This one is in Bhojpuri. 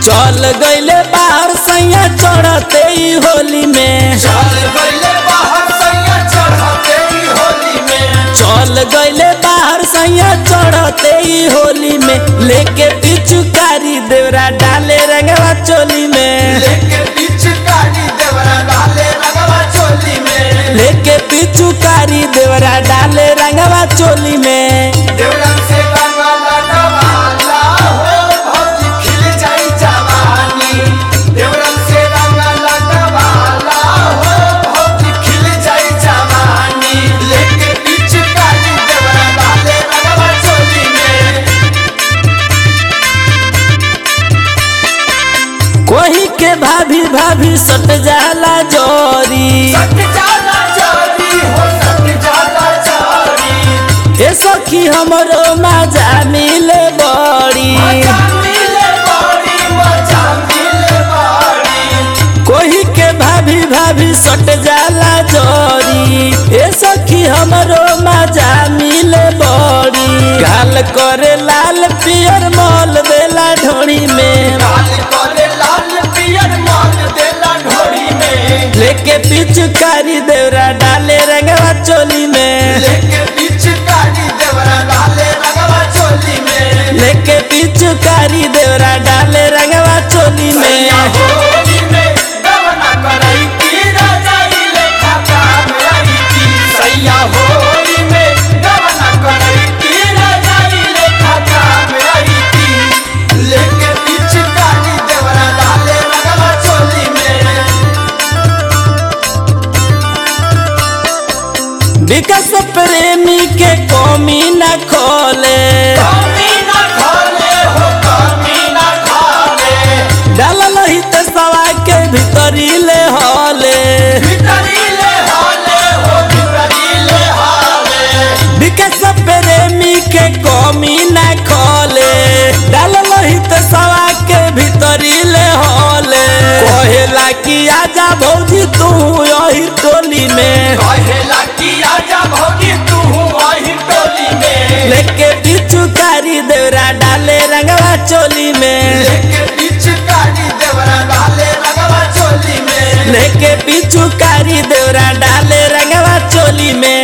चल गईले बाहर सैया चढ़ते ही होली में चल गईले बाहर सैया चढ़ते ही होली में चल गईले बाहर सैया चढ़ते ही होली में लेके पिचुकारी देवरा डाले रंगवा चोली में लेके पिचकारी देवरा डाले रंगवा चोली में लेके पिचुकारी देवरा डाले रंगवा चोली में देवरन से रंगवा डबाला हो भौजी खिल जाई जवानी देवरन से रंगवा डबाला हो भौजी खिल जाई जवानी लेके पिचकारी देवरा डाले रंगवा चोली में कोही के भाभी भाभी सट जाला जोरी सट जाला चोरी हो सट जाला चोरी ए सखी हमरो मजा मिले बड़ी मजा मिले बड़ी मजा मिले बड़ी कोही के भाभी भाभी सट जाला जोरी ए सखी हमरो मजा मिले बड़ी गाल करे लाल पियर मॉल देला ढोड़ी में लाल करे लाल पियर माल देला ढोरी में लेके पिचकारी देवरा डाले रंगवा चोली में लेके पिचकारी देवरा डाले रंगवा चोली में लेके पिचकारी देवरा डाले रंगवा चोली सैया में होली में गवना करई की रजाई लेखा काम आई की सैया होली में गवना करई की रजाई लेखा काम आई की लेके पिचकारी देवरा डाले रंगवा चोली में विकास प्रेमी के कमी न खोले कमी ना खोले हो कमी ना खोले डालल ही ते सवा के भीतरी ले हॉले भितरीले हाले हो भितरीले हाले विकास प्रेमी के कमी न खोले डालल ही ते सवा के भीतरी ले हॉले कहेला कि आजा भौजी तू यही टोली में कहेला कि आजा भौजी तू वही टोली में लेके पिचुकारी देवरा डाले रंगवा चोली में लेके पिचकारी देवरा डाले रंगवा चोली में लेके पिचुकारी देवरा डाले रंगवा चोली में